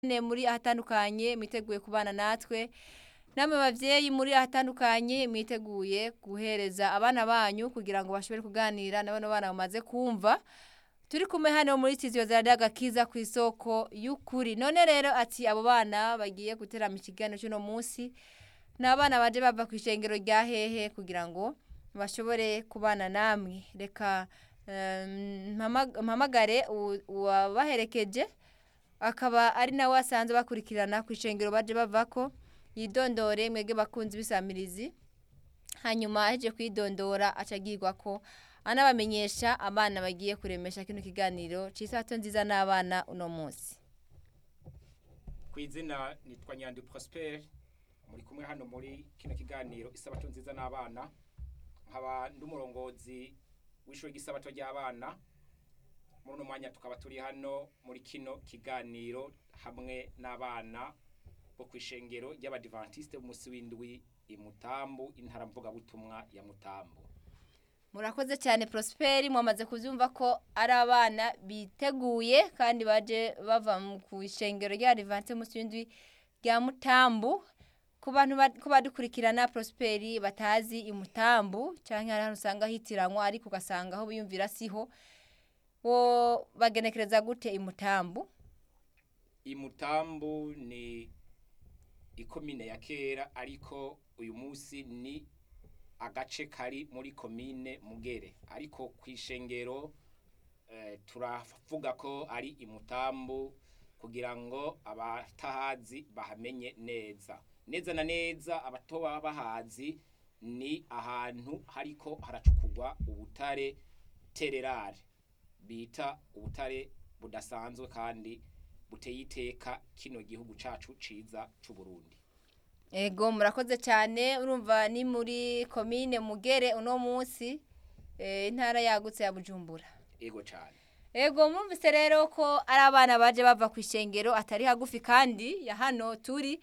muri ahatandukanye mwiteguye kubana natwe namwe bavyeyi muri ahatandukanye mwiteguye guhereza abana banyu kugira ngo bashobore kuganira na bano bana bamaze kumva turi kumwe hano muri studio za Radio Agakiza ku isoko y'ukuri none rero ati abo bana bagiye guterama ikiganiro cy'uno munsi ni abana baje bava ku ishengero rya hehe kugira ngo bashobore kubana namwe reka em, mpama- mpamagare u- uwabaherekeje akaba ari nawe asanzwe bakurikirana ku ishengero baje bavako yidondore mwege bakunzi bisamirizi hanyuma aheje kwidondora acagirwa ko anabamenyesha abana bagiye kuremesha kino kiganiro c'isato nziza n'abana uno munsi ku izina nitwa nyandi prosper muri kumwe hano muri kino kiganiro isabato nziza n'abana nkaba ndi umurongozi w'ishuri ry'isabato ry'abana muri uno mwanya tukaba turi hano muri kino kiganiro hamwe n'abana bo ku ishengero ry'abadivantisite b'umunsi w'indwi imutambu intara mvugabutumwa ya mutambu murakoze cyane prosperi mwamaze kubyumva ko ari abana biteguye kandi baje bava mu- ku ishengero rya rivanse munsi w'indwi rya mutambu ku bantu ba- ko badukurikirana prosperi batazi imutambu cyangwa hari ahantu usanga hitiranywa ariko ugasanga aho biyumvira siho bo bagenekereza gute imutambu imutambu ni ikomine ya kera ariko uyu munsi ni agace kari muri komine mugere ariko ku ishengero eh, turavuga ko ari imutambu kugira ngo abatahazi bahamenye neza neza na neza abatoba bahazi ni ahantu hariko haracukurwa ubutare tererare bita ubutare budasanzwe kandi buteye iteka kino gihugu cacu ciza c'u Burundi ego murakoze cyane urumva ni muri komine mugere uno munsi eh, intara yagutse ya bujumbura ego cane Ego mwumvise rero ko ari abana baje bava ku ishengero atari hagufi kandi ya hano turi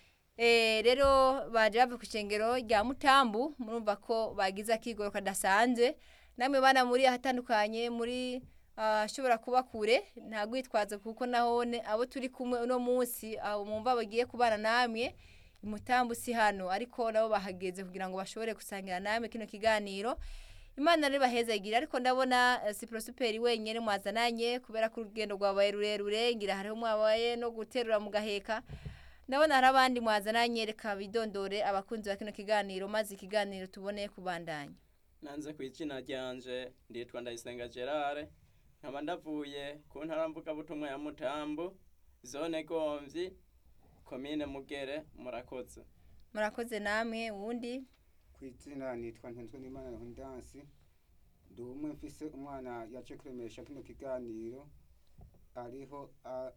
Eh, rero baje bava ku ishengero rya mutambu murumva ko bagize akigoro kadasanzwe namwe bana muri ahatandukanye muri ashobora kuba kure nta gwitwazo kuko nahone abo turi kumwe uno munsi abo mwumva bagiye kubana namwe imutambu si hano ariko nabo bahageze kugira ngo bashobore gusangira namwe kino kiganiro imana rero bahezagira ariko ndabona eh, si prosuperi wenyine mwazananye kubera ko urugendo rwabaye rurerure ngira hariho mwabaye no guterura mugaheka ndabona hari abandi mwazananye reka bidondore abakunzi ba kino kiganiro maze ikiganiro tubone kubandanya nanze ku izina ryanje nditwa ndayisenga gerard nkaba ndavuye ku ntara mvugabutumwa ya mutambu zone gomvyi komine mugere murakoze murakoze namwe uwundi ku izina nitwa ntenzwe n'imana hundansi ndi umwe mfise umwana yaje kuremesha kino kiganiro ariho a-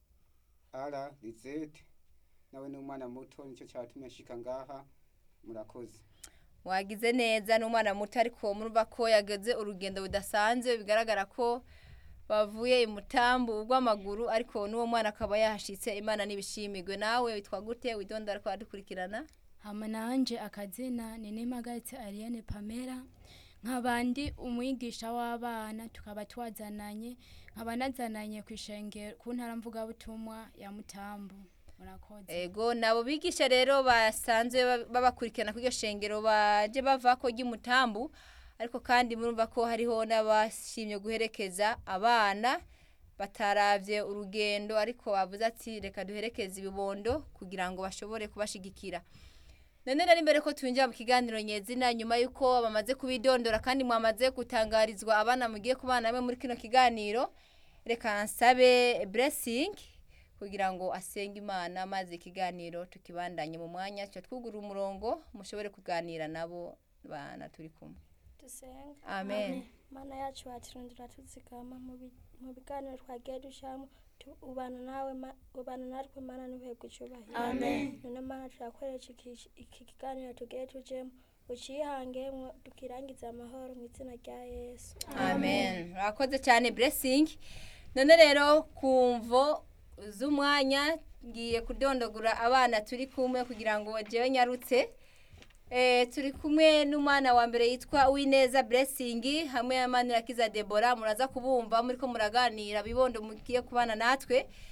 ara rizete nawe ni umwana muto nicyo cyatumye nshika ngaha murakoze wagize neza n'umwana muto ariko murumva ko yageze urugendo budasanzwe bigaragara ko bavuye imutambu rw'amaguru ariko n'uwo mwana akaba yahashitse imana n'ibishimirwe nawe witwa gute widondora ko wadukurikirana hama nanje akazina ni nimagaritse Ariane Pamela nkaba ndi umwigisha w'abana tukaba twazananye nkaba nazananye ku ishengero ku ntara mvugabutumwa ya Mutambu murakoze ego nabo bigisha rero basanzwe ba- babakurikirana kuri iryo shengero baje bava ko ry'imutambu ariko kandi murumva ko hariho n'abashimye guherekeza abana bataravye urugendo ariko bavuze ati reka duherekeze ibibondo kugira ngo bashobore kubashigikira none rero imbere ko twinjira mu kiganiro nyezina nyuma y'uko bamaze kubidondora kandi mwamaze gutangarizwa abana mugiye kubana namwe muri kino kiganiro reka nsabe blessing kugira ngo asenge imana maze ikiganiro tukibandanye mu mwanya tuca twugura umurongo mushobore kuganira nabo bana turi kumwe dusenga amen mana yacu waturundira tuzigama mu bi- mu biganiro twagiye dushamo tu- ubana nawe ma- ubana natwe mana n'uhebwe icyubahiro Amen. none mana turakoresha iki iki kiganiro tugiye tujemo ucihangemwo tukirangiza amahoro mu izina rya yesu amen urakoze cyane blessing none rero kumvo z'umwanya ngiye kudondogura abana turi kumwe kugira ngo jewe nyarutse Eh, turi kumwe n'umwana wa mbere yitwa Uwineza Blessing hamwe na Manirakiza Deborah muraza kubumva muri ko muraganira bibondo mugiye kubana natwe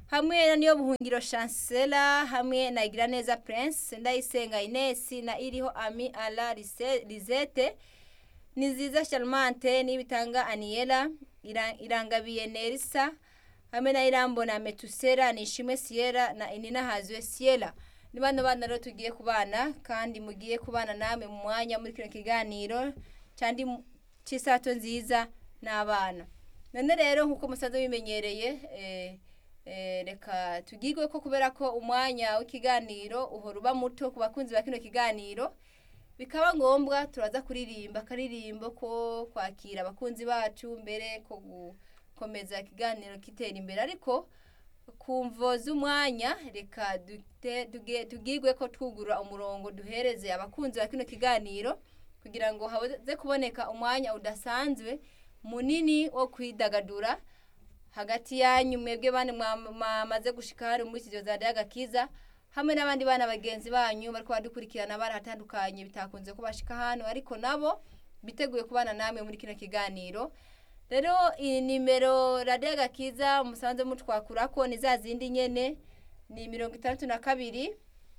hamwe na niyo buhungiro chancela hamwe na igiraneza prince ndayisenga ines na iriho ami ala Lise- lisette ni nziza charmante n'ibitanga aniela Ira- irangabiye nerisa hamwe na irambona metusera nishimwe siyera na inina hazwe siyera ni bano bana rero tugiye kubana kandi mugiye kubana namwe mu mwanya muri kino kiganiro cyandi mu- cy'isato nziza n'abana none rero nk'uko musanzwe bimenyereye eh, eh, reka tugirwe ko kubera ko umwanya w'ikiganiro uhora uba muto ku bakunzi ba kino kiganiro bikaba ngombwa turaza kuririmba akaririmbo ko kwakira abakunzi bacu mbere ko gukomeza ikiganiro kitera imbere ariko ku mvo z'umwanya reka dute- tuge- tugirwe ko twugura umurongo duhereze abakunzi ba kino kiganiro kugira ngo haze kuboneka umwanya udasanzwe munini wo kwidagadura hagati yanyu mwebwe bane mwa- mwamaze gushika hari muri studio za Daga Kiza hamwe n'abandi bana bagenzi banyu bariko badukurikirana bari hatandukanye bitakunze ko bashika hano ariko nabo biteguye kubana namwe muri kino kiganiro rero iyi nimero radiyo gakiza musanze mutwakurako ni za zindi nyene ni mirongo itandatu na kabiri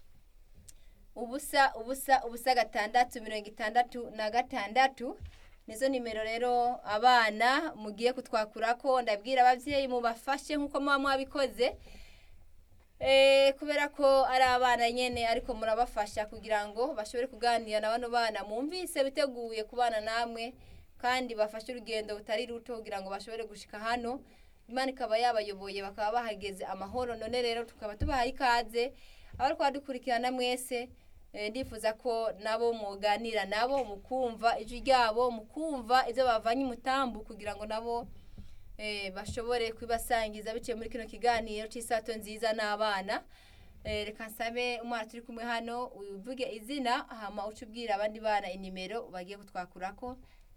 ubusa ubusa ubusa gatandatu mirongo itandatu na gatandatu nizo nimero rero abana mugiye kutwakurako ndabwira abavyeyi mubafashe nk'uko muba mwabikoze Eh, kubera ko ari abana nyene ariko murabafasha kugira ngo bashobore kuganira na bano bana mwumvise biteguye kubana namwe kandi bafashe urugendo butari ruto kugira ngo bashobore gushika hano imana ikaba yabayoboye bakaba bahageze amahoro none rero tukaba tubahaye ikaze abariko badukurikirana mwese eh, ndifuza ko nabo muganira nabo mukumva ijwi ryabo mukumva ivyo bavanye umutambu kugira ngo nabo eh, bashobore kubibasangiza biciye muri kino kiganiro cy'isato nziza n'abana eh, reka nsabe umwana turi kumwe hano uvuge izina hama uce ubwira abandi bana inimero bagiye kutwakurako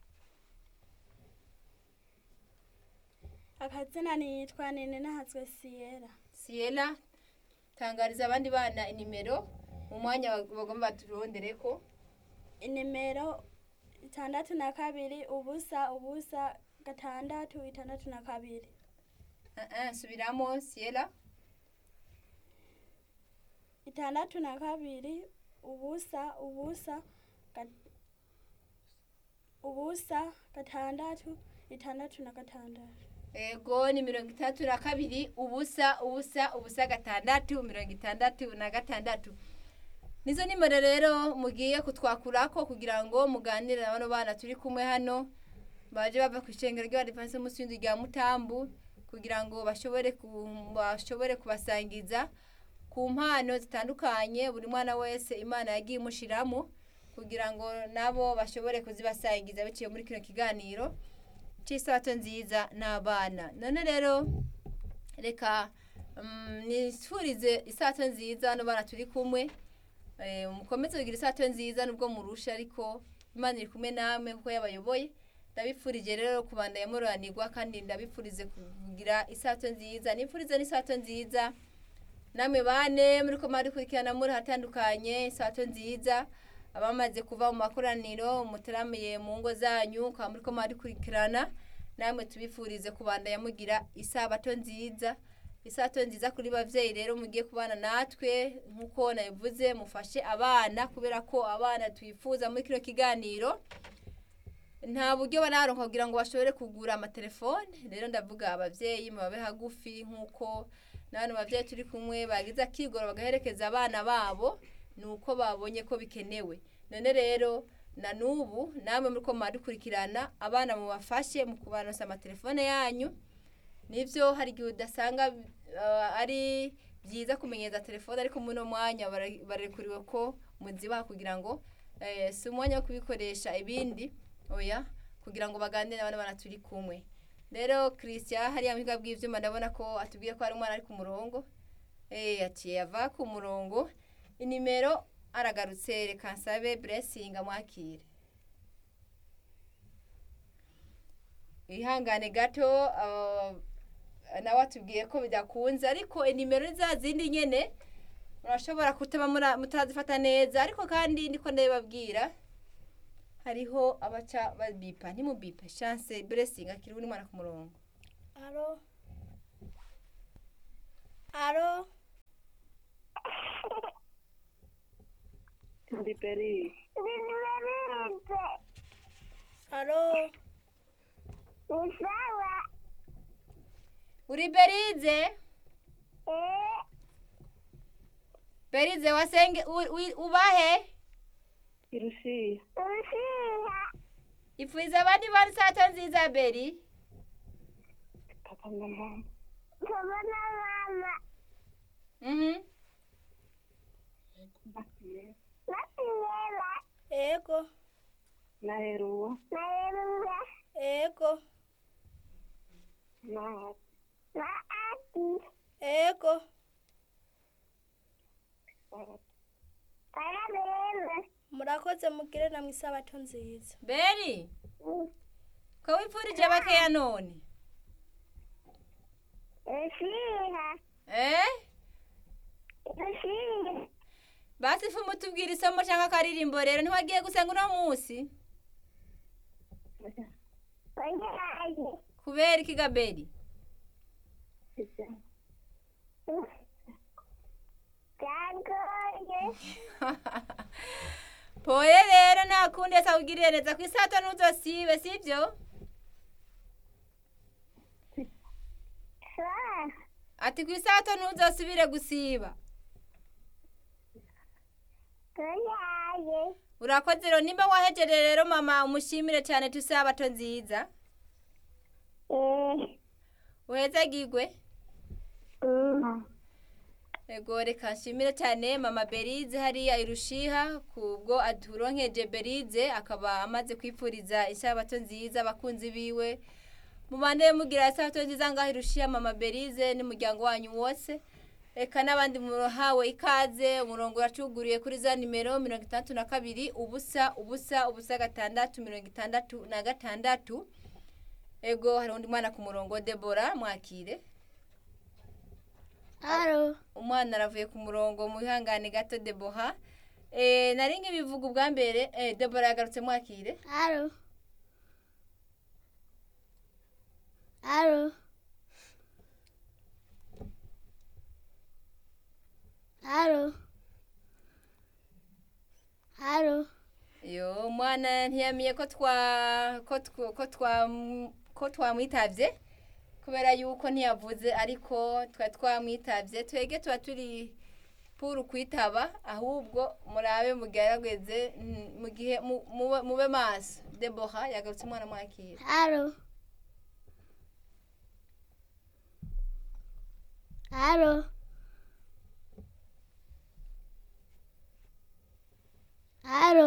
akazina nitwa nene nahazwe siyera siela tangariza abandi bana inimero mu mwanya bag- bagomba baturondereko inimero itandatu na kabiri ubusa ubusa gatandatu itandatu na kabiri uh -uh, subiramo siela itandatu na kabiri ubusa ubusa ga- ubusa gatandatu itandatu na gatandatu ego ni mirongo itandatu na kabiri ubusa ubusa ubusa gatandatu mirongo itandatu na gatandatu nizo nimero rero mugiye kutwakurako kugira ngo muganire na bano bana turi kumwe hano baje bava ku ishengero ry'abadivansi b'umusinzi rya mutambu kugira ngo bashobore ku- bashobore kubasangiza ku mpano zitandukanye buri mwana wese imana yagiye imushiramo kugira ngo nabo bashobore kuzibasangiza biciye muri kino kiganiro cy'isato nziza n'abana none rero reka mm, nifurize isato nziza hano bana turi kumwe Eh, mukomeze kugira isato nziza nubwo murusha ariko imana iri kumwe namwe kuko yabayoboye ndabifurije rero kubandanya muroranirwa kandi ndabifurize kugira isato nziza nifurize n'isato nziza namwe bane muri ko mwarikurikirana muri hatandukanye isato nziza abamaze kuva mu makoraniro mutaramiye mu ngo zanyu ukaba muri ko mwarikurikirana namwe tubifurize kubandanya mugira isabato nziza isato nziza kuri bavyeyi rero mugiye kubana natwe nk'uko nabivuze mufashe abana kubera ko abana twifuza muri kino kiganiro nta buryo bararonka kugira ngo bashobore kugura amatelefone rero ndavuga abavyeyi mubabe hagufi nk'uko n'abandi bavyeyi turi kumwe bagize akigoro bagaherekeza abana babo ni uko babonye ko bikenewe none rero na n'ubu namwe muri ko mwadukurikirana abana mubafashe mu kubaronsa amatelefone yanyu nivyo hari igihe udasanga uh, ari byiza kumenyeza telefone ariko muri uno mwanya bara- barekuriwe ko muzibaha kugira ngo eh, si umwanya wo kubikoresha ibindi oya kugira ngo baganire n'abana bana turi kumwe rero christian hariya mu biga bw'ivyuma ndabona ko atubwiye ko hari umwana ari ku murongo eh ati ava ku murongo inimero aragarutse reka nsabe blessing amwakire ihangane gato uh, nawe atubwiye ko bidakunze ariko inimero ni za zindi nyene murashobora kutaba mura- mutazifata neza ariko kandi ndiko ndabibabwira hariho abaca babipa ntimubipe chance blessing akiri uri mwana ku murongo alo alo Ndi Peri. alo uri berize berize wasenge u- u- ubahe Irusiya. ipfuza abandi bari sato nziza beri Papa na mama. Mhm. ego Na Eruwa. ego Na ego murakoze mugire namwe isabato nziza beri ko wipfurije bakeya none eh basi fu mutubwira isomo cyangwa akaririmbo rero ntiwagiye gusenga uno munsi kubera iki gaberi poye rero nta kundi ese awugirire neza ku isato ntuzosibe sibyo ati ku isato ntuzosubire gusiba urakoze rero nimba wahejeje rero mama umushimire cyane tusabato nziza uhezagirwe ego reka nshimire cyane mama berize hariya irushiha kubwo aturonkeje berize akaba amaze kwipfuriza isabato nziza abakunzi biwe mubande mugira isabato nziza ngaho irushiha mama berize n'umuryango wanyu wose reka n'abandi muhawe ikaze umurongo uracuguriye kuri za nimero mirongo itandatu na kabiri ubusa ubusa ubusa gatandatu mirongo itandatu na gatandatu ego hari undi mwana ku murongo debora mwakire alo umwana aravuye ku murongo mu bihangane gato deboha eh nari nk'ibivuga ubwa mbere eh debora yagarutse mwakire alo alo alo alo yo umwana ntiyamiye ko twa ko tw- ko twa ko twamwitavye kubera yuko ntiyavuze ariko twa twamwitavye twege tuba turi puru kwitaba ahubwo murabe mugerageze mm, mu gihe mu- mube- mube maso deboha yagarutse umwana mwakire alo alo alo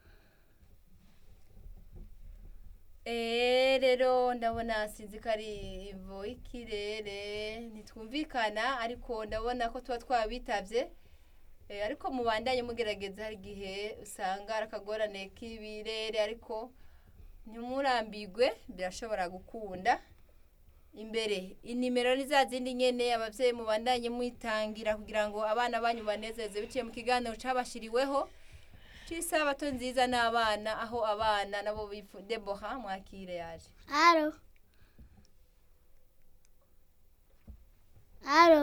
Eh rero ndabona sinzi ko ari ivo ikirere ntitwumvikana ariko ndabona ko tuba twabitavye eh, ariko mubandanye mugerageza hari igihe usanga ari akagorane k'ibirere ariko ntimurambigwe birashobora gukunda imbere inimero ni za zindi nyene abavyeyi mubandanye mwitangira kugira ngo abana banyu banezeze biciye mu kiganiro cabashiriweho c'isabato nziza n'abana aho abana nabo bifu deboha mwakire yaje alo alo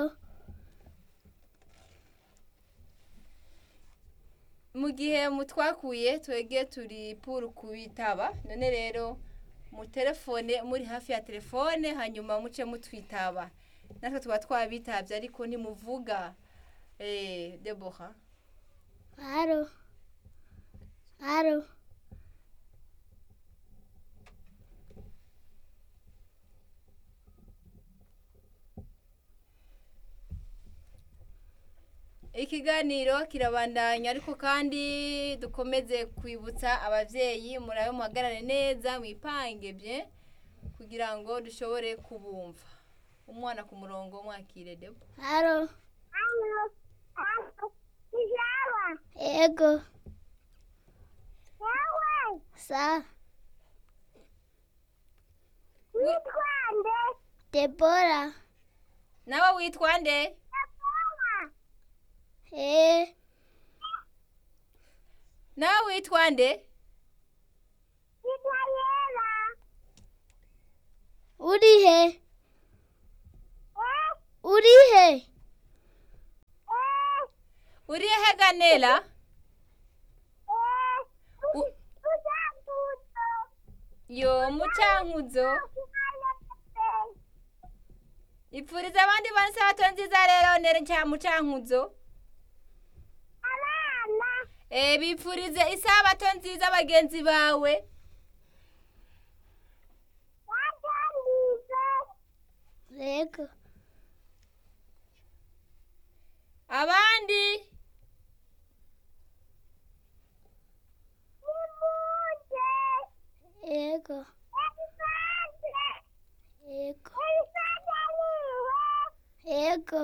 mu gihe mutwakuye twege turi puru kubitaba none rero mu telefone muri hafi ya telefone hanyuma muce mutwitaba natwe tuba twabitavye ariko ntimuvuga eh deboha alo alo ikiganiro kirabandanya ariko kandi dukomeze kwibutsa abavyeyi murabe muhagarare neza mwipange bye kugira ngo dushobore kubumva umwana ku murongo mwakire debo alo ego sa debora nawe witwa nde eh nawe witwa nde urihe urihe uri hehe ganela U- yo mucankuzo ipfuriza abandi bana isabato nziza rero nere nca mucankuzo Eh, bipfurize isabato nziza bagenzi bawe yego abandi yego yego yego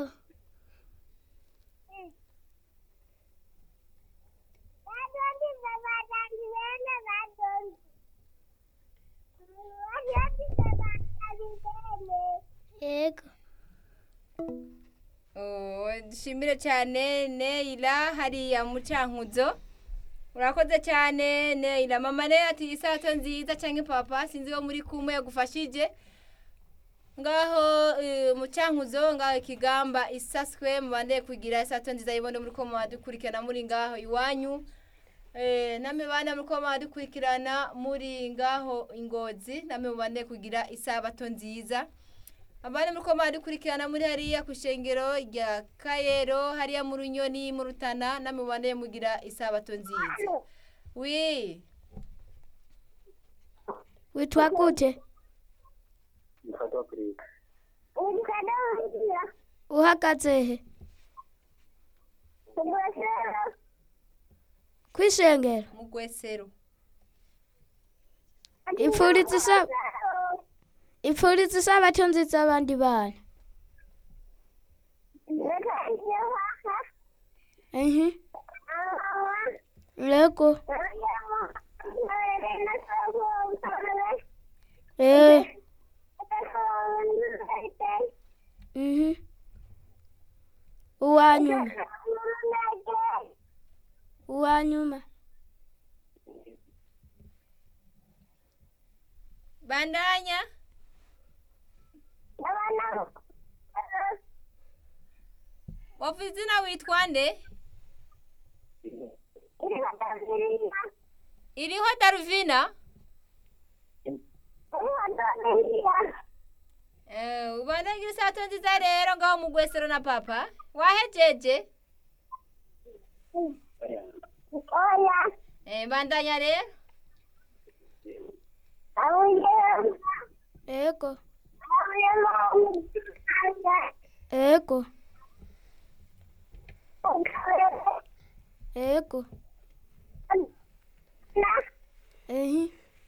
yego Oh, dushimire cyane Neila hariya mucankuzo urakoze cyane Neila mama ne ati isato nziza cyangwa papa sinzi wo muri kumwe yagufashije ngaho eh, mucankuzo ngaho ikigamba isaswe mubande kugira isato nziza yibone muri ko mwadukurikirana muri ngaho iwanyu eh namwe bana muri ko mwadukurikirana muri ngaho ingozi namwe mubande kugira isabato nziza abana muri ko dukurikirana muri hariya ku ishengero rya kayero hariya mu runyoni mu rutana namwe mubane mugira isabato nziza wi witwa gute uhagaze he kwishengero mu gwesero ipfuriza isa ipfuriza isabato nziza abandi bana ehe yego eh mhm uwanyuma uwanyuma bandanya wavuze izina witwa nde iriho daruvina Eh, ubona ngira isabato nziza rero ngaho mu gwesero na papa wahejeje Eh, bandanya rero Ego. Ego. Ego. Ehi.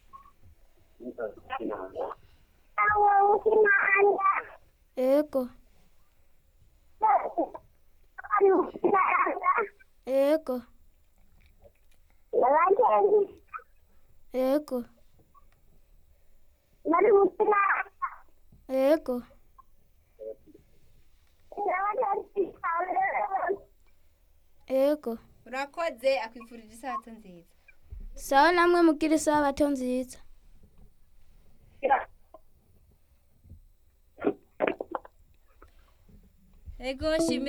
Ego. Ego. Ego. Ego. Ego. urakoze akwifurije isabato nziza Sawa namwe mugira isabato nziza. ego nshimire